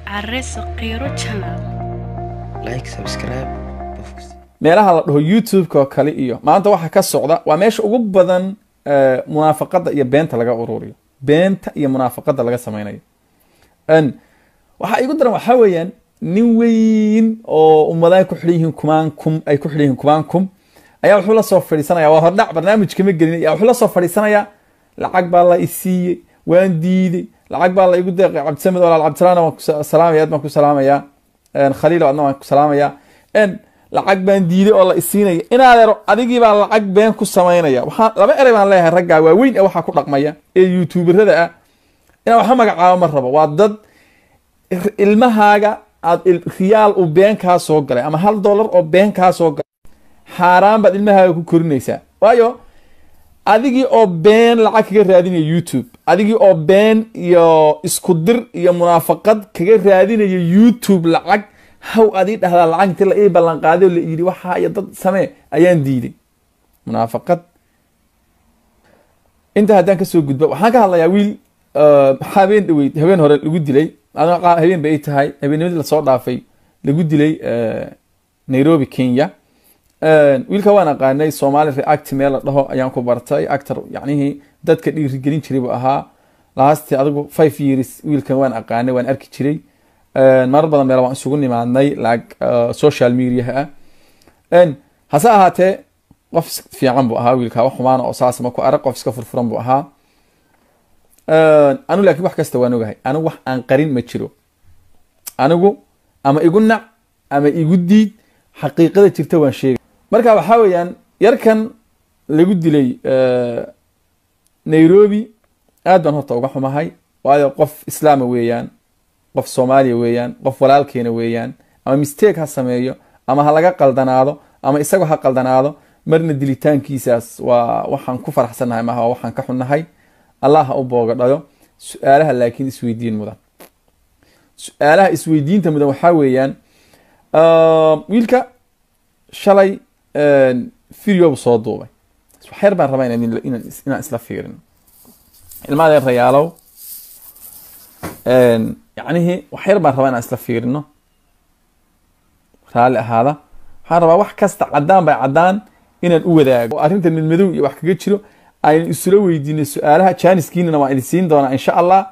Areso Qiro Channel. like subscribe meelaha la dhaho youtube-ka oo kale iyo maanta waxa ka socda waa meesha ugu badan eh, munaafaqada iyo beenta laga ururiyo beenta iyo munaafaqada laga sameynayo n waxa igu daran waxaa weeyaan nin weyn oo ummadaha ku xidhan yihiin kumaan kum ay ku xidhan yihiin kumaan kum ayaa wuxuu la soo fadhiisanaya waa hordhac barnaamij kama gelin ayaa wuxuu la soo fadhiisanaya lacag baa la isiiyey waan diiday lacag baa la igu deeqay cabdisamed walaal cabdisalaana waan ku sa- salaamaya aad baan ku salaamaya En, khaliil adna waan ku salaamaya En, lacag baan diiday oo la isiinaya inaadeero adigii baa lacag been ku samaynaya waxaa laba erey baan leeyahay raggaa waaweyn ee waxaa ku dhaqmaya ee youtuberada ah inaan waxa magacaabo ma rabo waa dad ir- ilmahaaga aad il- riyaal uu been kaa soo galay ama hal dollar oo been kaa soo galay xaaraan baad ilmahaaga ku korinaysaa waayo adigii oo been lacag kaga raadinaya youtube adigii oo been iyo isku dir iyo munaafaqad kaga raadinaya youtube lacag haw adii dhahdaa lacag inti la ii ballan qaaday oo la yidhi waxaa iyo dad samee ayaan diiday munaafaqad inta haddaan kasoo gudbo waxaan ka hadlayaa wiil eh, habeen dhaweyd habeen hore lagu dilay adoo qaa- habeen bay tahay habeennimadii lasoo dhaafay lagu dilay eh, nairobi kenya Een, wiilka waan aqaanay somali react meel la dhaho ayaan ku bartay actor yacnihii dadka dhiirigelin jiray buu ahaa laasti adigu five years wiilkan waan aqaanay waan arki jiray Een, marar badan meel waan isugu nimaadnay like uh, social mediaha ah Een, hase ahaatee qof is- fiican buu ahaa wiilka wax xumaana oo saas ma ku arag qof iska furfuran buu ahaa Een, anigu laakiin wax kasta waan ogahay anigu wax aan qarin ma jiro anigu ama igu nac ama igu diid xaqiiqada jirta waan sheegay marka waxaa weeyaan yarkan lagu dilay eh, nairobi aad baan horta uga xumahay waayo qof islaama weeyaan qof soomaaliya weeyaan qof walaalkeena weeyaan ama mistake ha sameeyo ama ha laga qaldanaado ama isagoo ha qaldanaado marna dilitaankiisaas waa waxaan ku faraxsannahay maaha waa waxaan ka xunnahay allah ha u boogadhayo su-aalaha laakiin isweydiin mudan su-aalaha isweydiinta mudan waxaa weeyaan Um, wiilka shalay video buu soo duubay waxyar baan rabaa inaan, inaan, is- inaan isla fiirin ilmaha rayaalow yacnihii waxyar baan rabaa inaan isla fiirino raalli ahaada waxaan rabaa wax kasta caddaan bay caddaan inaan u wadaago oo arrintan mid madow iyo wax kaga jiro aynu isula weydiino su-aalaha jaaniskiinana waan idin siin doonaa insha allah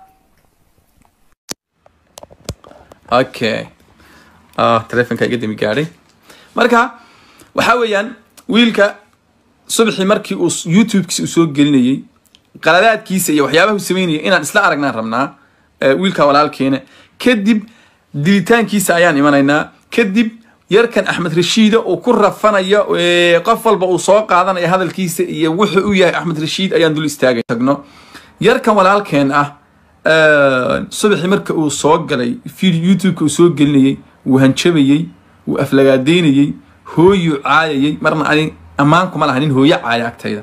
okay ah telefonka iga dami gaadhay marka waxaa weeyaan wiilka subaxii markii uu s- youtube-kiisa uu soo gelinayey qaladaadkiisa iyo waxyaabaha uu sameynayay inaan isla aragnaan rabnaa eh, wiilka walaalkeena kadib dilitaankiisa ayaan imanaynaa kadib yarkan axmed rashiida uu ku rafanayo eh, qof walba uu soo qaadanayo hadalkiisa iyo wuxuu u yahay axmed rashiid ayaan dul istaagay tagno yarkan walaalkeen ah eh, subaxii marka uu soo galay video youtube-ka uu soo gelinayey wuu hanjabayey wuu aflagaadeynayey hooyuu caayayey marna ani ammaan kuma laha nin hooyo caaya agtayda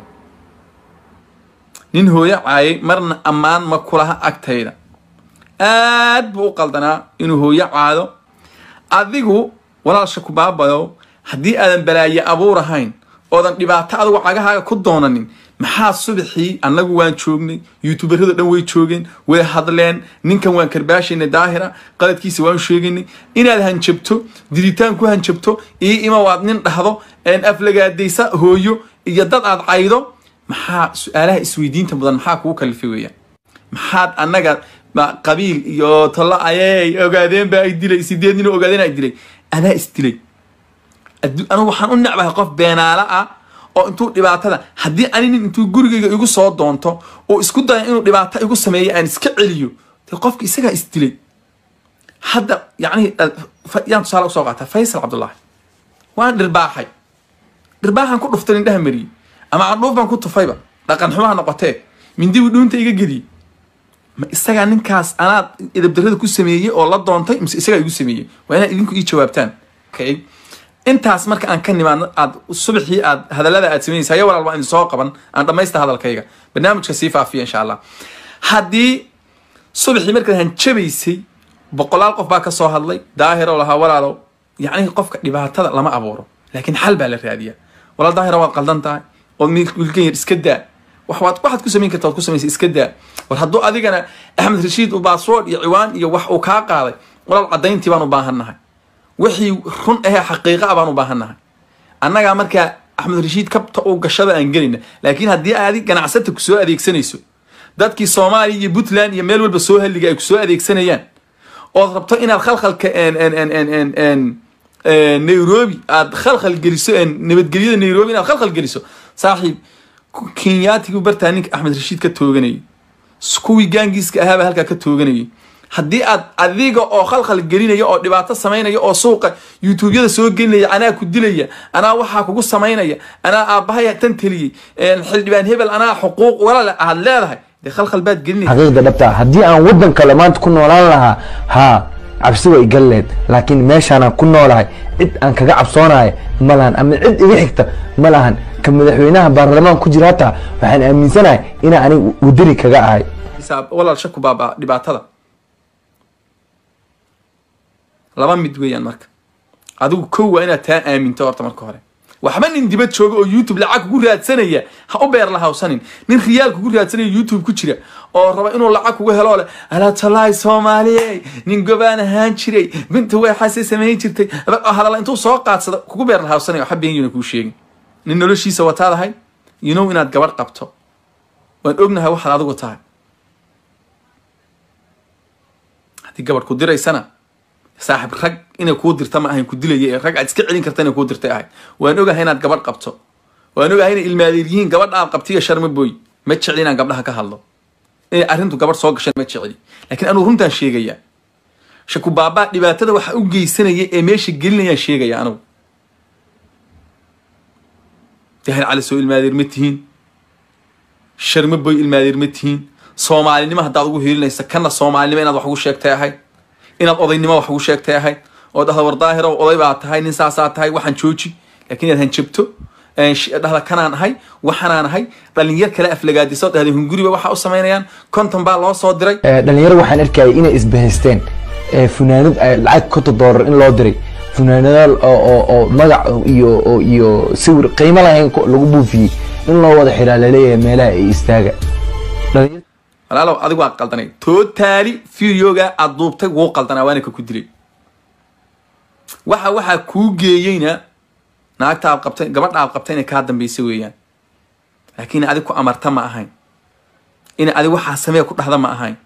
nin hooyo caayay marna ammaan ma kulaha agtayda aad buu u qaldanaa inuu hooyo caado adigu walaalsha ku baabayo haddii aadan balaaye abuur ahayn oodan dhibaato adigu cagahaaga ku doonanin maxaa subaxii annagu waan joognay youtuberada dhan way joogeen way hadleen ninkan waan karbaashaynay daahira qaladkiisa waan sheegaynay inaad hanjabto dilitaan ku hanjabto ii ima waad nin dhahdo een aflagaadaysa hooyo iyo dad aad caydo maxaa su-aalaha isweydiinta mudan maxaa kugu kalifay weeyaan maxaad annaga ma qabiil iyo talo ayey ogaadeen baa ay dilay sideed nin oo ogaadeen ay dilay adaa isdilay addu- anigu waxaan u necbahay qof beenaala ah oo intuu dhibaatada haddii ani nin intuu gurigayga igu soo doonto oo isku dayo inuu dhibaato igu sameeyo aan iska celiyo dee qofka isagaa isdilay hadda yacni eh, fa- yaan tusaale usoo qaata faysal cabdullaahi waan dhirbaaxay dhirbaaxan ku dhuftay indhaha mariyey ama candhuuf baan ku tufayba dhaqan xumaha noqotee mindibu dhuunta iga geliyey ma isagaa ninkaas anaad idabdarrada ku sameeyey oo la doontay mise isagaa igu sameeyey waa inaad idinku ii jawaabtaan okay intaas marka aan ka nimaadno aad subaxii aad hadallada aad samaynaysa haya walaal waa idin soo qaban aan dhammaysta hadalkayga barnaamijka sii faafiya insha allah haddii subaxii markaad hanjabaysay boqolaal qof baa ka soo hadlay daahiro lahaa walaalow yacni qofka dhibaatada lama abuuro laakiin xal baa la raadiyaa walaal daahiro waad qaldan tahay oo wiilkan yar iska daa wax waad waxaad ku samayn karta waad ku samaysa iska daa war hadduu adigana axmed rashiid uu baaswood iyo ciwaan iyo wax uu kaa qaaday walaal caddayntii baan u baahannahay wixii run ahee xaqiiqa ah baan u baahannahay annagaa markaa axmed rashiid kabta uu gashada aan gelayna laakiin haddii aadi ganacsata ku soo adeegsanayso dadkii soomaaliya iyo puntland iyo meel walba soo halliga ay ku soo adeegsanayaan ood rabto inaad khalkhalka en- en- en- en- en- en, eh, nairobi aad khalkhal geliso en, nabadgelyada nairobi inaad khalkhal geliso saaxiib ku- kenyaatigu bartaa ninka axmed rashiid ka tooganayay s- kuwii gaangiiska ahaaba halkaa ka tooganayay haddii aad adiga oo khalkhal gelinaya oo dhibaato samaynaya oo suuqa youtubeyada soo gelinaya anaa ku dilaya anaa waxaa kugu samaynaya anaa aabbahaya tan teliyey en, xildhibaan hebel anaa xuquuq walaale aad leedahay dee khalkhal baad gelinaysa xaqiiqda dhabta ah haddii aan waddan kale maanta ku noolaan lahaa haa cabsi way iga leed laakiin meeshaanaan ku noolahay cid aan kaga cabsoonahay ma lahan ama cid iga xigta ma lahan ka madaxweynaha baarlamaan ku jira hataa waxaan aaminsanahay inaan aniga wadani kaga ahay xisaab walaal shaku baaba dhibaatada laba mid weeyaan marka adigu kow waa inaad taa aaminto horta marka hore waxba nin dibad jooga oo youtube lacag kugu raadsanaya ha u beer lahawsanin nin riyaal kugu raadsanaya youtube ku jira oo raba inuu lacag kugu helo leh alaatalaay soomaaliye nin gobaan ahaan jiray binta weexaasay samayn jirtay hadala intuu soo qaadsada kugu beer lahawsanaya waxa beenyuna kuu sheegin nin noloshiisa wataadahay you know inaad gabadh qabto waan ognahay waxaad adigu tahay haddii gabadh ku diraysana saaxib rag inay kuu dirta ma ahayn ku dilaya ee rag aad iska celin karta inay kuu dirtay ahayd waan ogahay inaad gabadh qabto waan ogahay inay ilmaadeer yihiin gabadha aad qabtiyo sharma booy ma jecli inaan gabdhaha ka hadlo inay arrintu gabadh soo gashan ma jecli laakiin anuu runtaan sheegayaa shaku baabaa dhibaatada waxa u geysanaya ee meesha gelinayaan sheegaya anugu dahal cali soo ilmaadeer ma tihiin sharma boy ilmaadeer ma tihiin soomaalinimo haddaad ugu hiilinaysa kana soomaalinimo inaad wax ugu sheegtay ahayd inaad odaynimo wax ugu sheegtay ahayd oo dhahda war daahiro oday baa tahay nin saasaa tahay waxaan jooji laakiin inaad hanjabto dhahda kanaan ahay waxanaan ahay dhalinyar kale aflagaadiso dhahda hunguriba waxa u samaynayaan konton baa loo soo diray Eh, dhalinyaro waxaan arkayay inay isbahaysteen eh, funaanad eh, lacag konton doolar in loo diray funaanadaal oo oo oo magac iyo oo iyo sawir qiimo lahayn ko- lagu buufiyey in loo wada xiraa laleeyahay meelaha ay istaaga dhalinyar walaalow adigu waa qaldanay tootaali videoga aad duubtay wuu qaldanaa waana ka ku dilay waxa waxaa kuu geeyeyna naagta aad qabtay gabadha aad qabtay inay kaa dambaysa weeyaan laakiin adig ku amarta ma ahayn in adig waxaa samee ku dhahda ma ahayn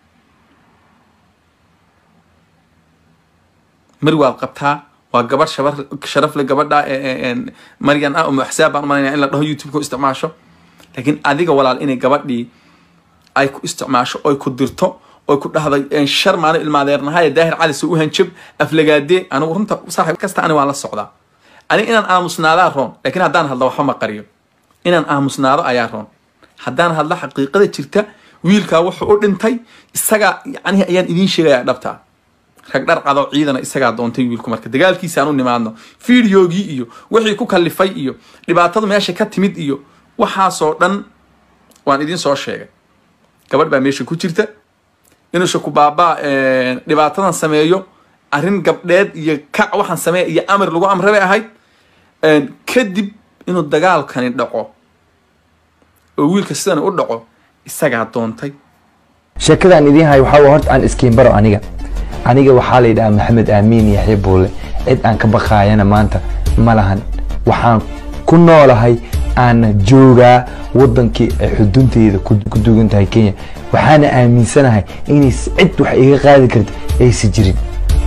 mar waad qabtaa waa gabadh shabar sharaf le gabadha ee- ee- ee maryan ah umu axsaab baan umalanaya in la dhaho youtube-ka u isticmaasho laakiin adiga walaal inay gabadhii ay ku isticmaasho oy ku dirto oy ku dhahday shar maano ilmaadeernahaye daahir cali soo u hanjab aflagaadee anigu runta saaxiib kasta ani waan la socdaa ani inaan aamusnaadaa roon laakiin haddaan hadlo waxba ma qariyo inaan aamusnaado ayaa roon haddaan hadlo xaqiiqada jirta wiilkaa wuxuu u dhintay isagaa yacnihi ayaan idiin sheegayaa dhabtaa rag dhar cado ciidana isagaa doontay wiilku marka dagaalkiisa aan u nimaadno fideogii iyo wixii ku kalifay iyo dhibaatadu meesha ka timid iyo waxaasoo dhan waan idiin soo sheegay gabadh baa meesha ku jirta inuu shaku baabaa dhibaatadan sameeyo arrin gabdheed iyo kac waxaan sameeya iyo amar lagu amre bay ahayd kadib inuu dagaalkani dhaco oo wiilka sidan u dhaco isagaa doontay sheekadaan idiin hayo waxaa waa horta aan iskiin baro aniga aniga waxaa la yidhahaa maxamed aamiin yaxya buule cid aan ka baqaayana maanta ma lahan waxaan ku noolahay aana joogaa wadankii ay xudunteyda ku ku dugan tahay kenya waxaana aaminsanahay inay cid wax iga qaadi karta aysan jirin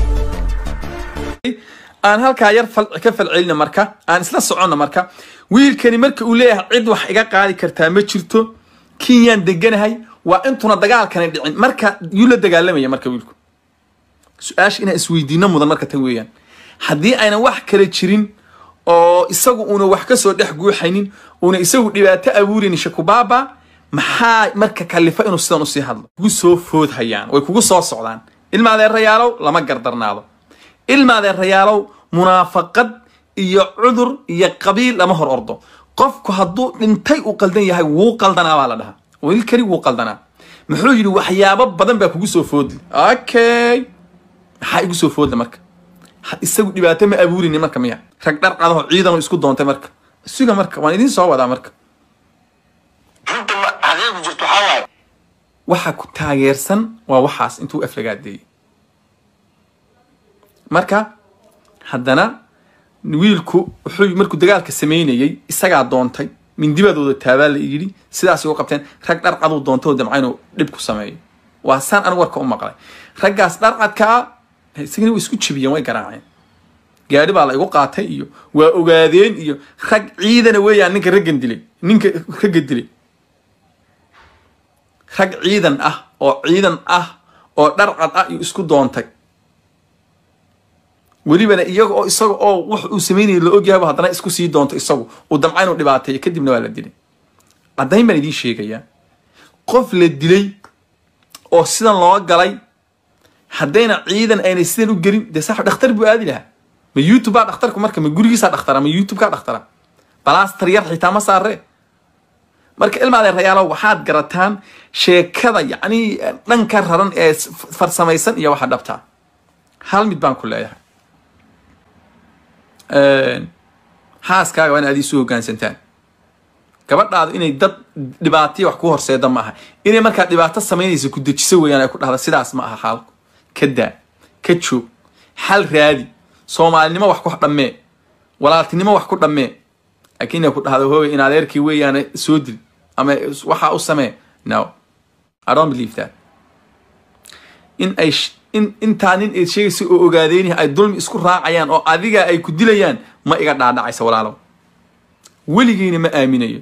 aan halkaa yar fal ka falcelina marka aan isla soconna marka wiilkani marka uu leeyahay cid wax iga qaadi kartaa ma jirto kenyaan deganahay waa intuna dagaalkani dhicin marka yuu la dagaalamaya marka wiilku su-aasha inaan isweydiino mudan marka tan weeyaan haddii aynan wax kale jirin oo isagu una wax kasoo dhex guuxaynin una isagu dhibaato abuuraynin shakubaaba maxaa marka kalifa inuu sidan usii hadlo kugu soo foodhayaan way kugu soo socdaan ilmaadeerayaalow lama gardarnaado ilmaadeerayaalow munaafaqad iyo cudur iyo qabiil lama hor ordo qofku hadduu dhintay uu qaldan yahay wuu qaldanaa baa la dhahaa wiilkani wuu qaldanaa muxuu yidhi waxyaabo badan baa kugu soo foodli okay maxaa igu soo foodla marka Ha- isagu dhibaato ma abuurini marka miya rag dhar cadaho ciidanu isku doontay marka suga marka waan idiin soo wadaa marka runta ma xaqiiqdu jirto waxaa waaye waxa ku taageersan waa waxaas intuu aflagaadeeyey marka haddana wiilku wuxuu markuu dagaalka sameynayey isagaa doontay mindibadooda taabaa la yidhi sidaas ugu qabteen rag dharcaduu doontay oo damca inuu dhib ku sameeyo waa saan anigu warka u maqlay raggaas dharcadkaa isagana way isku jebiyeen way garaaceen gaadhi baa la igu qaatay iyo waa ogaadeen iyo rag ciidana weeyaan ninka raggan dilay ninka ragga dilay rag ciidan ah oo ciidan ah oo dharcad ah iyo isku doontay welibana iyaga oo isaga oo wax uu sameynaya la ogyahayba haddana isku sii doonto isagu uu damca inuu dhibaateeyo kadibna waa la dilay caddayn baan idiin sheegayaa qof la dilay oo sidan loo galay haddayna ciidan aynay sidan u gelin dee sax dhakhtar buu aadi lahaa ma youtube baa dhakhtarku marka ma gurigiisaa dhakhtara ma youtube kaa dhakhtara balastar yar xitaa ma saaree marka ilmaadee rayaalo waxaad garataan sheekada yacni dhanka raran ee farsamaysan iyo waxa dhabtaa hal mid baan ku leeyahay xaaskaaga waa in aad iisu hoggaansantaan gabadhaadu inay dad dhibaataya wax ku horseeda ma aha inay markaa dhibaato samaynaysa ku dejiso weeyaan ay ku dhahda sidaas ma aha xaalku ka daa ka joog xal raadi soomaalinimo wax ku dhammee walaaltinimo wax ku dhammee laakiin inay ku dhahdo hooga in adeerkii weeyaan soo dil ama waxaa u samee no i don't believe that in ay in intaa nin eed sheegaysa oo ogaadeyni ay dulmi isku raacayaan oo adiga ay ku dilayaan ma iga dhaadhacaysa walaalow weligeyna ma aaminayo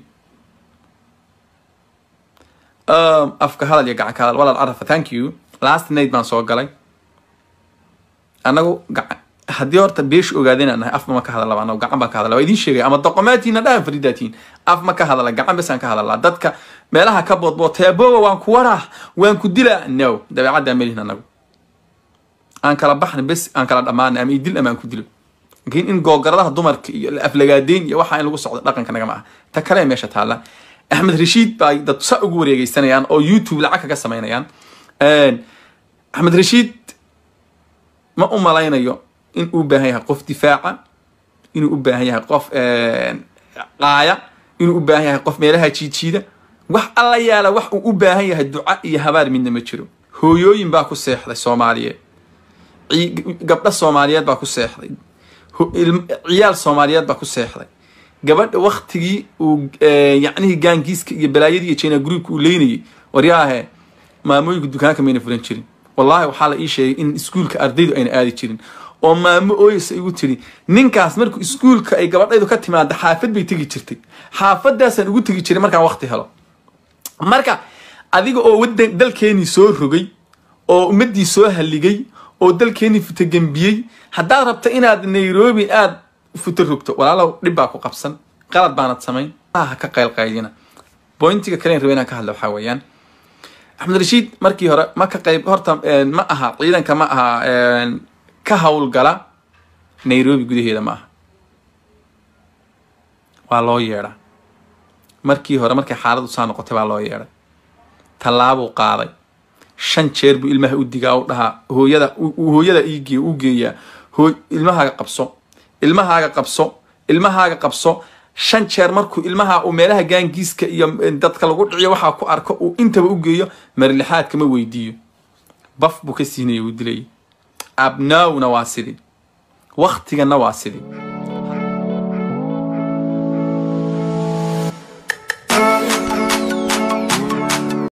afka hadal iyo gacan ka hadal walaal carafa thank you last night baan soo galay annagu gacan haddii horta beesh ogaadeen aan nahay af ma ka hadalaba anagu gacan baan ka hadala waa idiin sheegaya ama doqomaatiina dhahan faridaatiin af ma ka hadala gacan bes aan ka hadalaa dadka meelaha ka boodbood teebowa waan ku waraa waan ku dilaa no dabeecaddaa melihin anagu aan kala baxna bes aan kala dhammaana ama idil ama aan ku dilo laakiin in googaradaha dumarka iyo aflagaadeyn iyo waxa in lagu socdo dhaqanka nagama aha ta kale meesha taalla axmed rashiid baa dad sa ugu wareegeysanayaan oo youtube lacag kaga samaynayaan axmed rashiid ma u malaynayo in uu baahan yahay qof difaaca inuu u baahan yahay qof qaaya inuu u baahan yahay qof meelaha jiijiida wax alla yaala wax uu u baahan yahay duca iyo habaar midna ma jiro hooyooyin baa ku seexday soomaaliyeed gabdho soomaaliyeed baa ku seexday ciyaal soomaaliyeed baa ku seexday gabadha waktigii uu yacnihii gaangiiska iyo balaayadii iyo china groupka uu leynayay waryaahe maamooyinka dukaanka mayna furan jirin wallahi waxaa la ii sheegay in iskuulka ardaydu ayna aadi jirin oo maamo ooyasa igu tiri ninkaas markuu iskuulka ay gabadhaydu ka timaada xaafad bay tegi jirtay xaafadaasaan ugu tegi jiray markaan wakti helo marka adiga oo wadan dalkeenii soo rogay oo ummaddii soo halligay oo dalkeenii futagembiyey haddaad rabta inaad nairobi aad futo rogto walaalow dhib baa ku qabsan qalad baanad samayn ha ka qaylqaylina bointiga kalen raba inaan ka hadla waxaa weeyaan axmed rashiid markii hore ma ka qayb horta ma aha ciidanka ma aha ka howlgala nairobi gudaheeda ma aha waa loo yeedhaa markii hore markay xaaladu saa noqotay baa loo yeedhay tallaabuu qaaday shan jeer buu ilmaha u digaa u dhahaa hooyada hooyada iige u geeyaa hooy ilmahaaga qabso ilmahaaga qabso ilmahaaga qabso shan jeer markuu ilmaha uu meelaha gaangiiska iyo dadka lagu dhiciyo waxaa ku arko uu intaba u geeyo marlixaadkama weydiiyo baf buu ka siinaya uu dilaya abnawna waa sidii waktigana waa sidii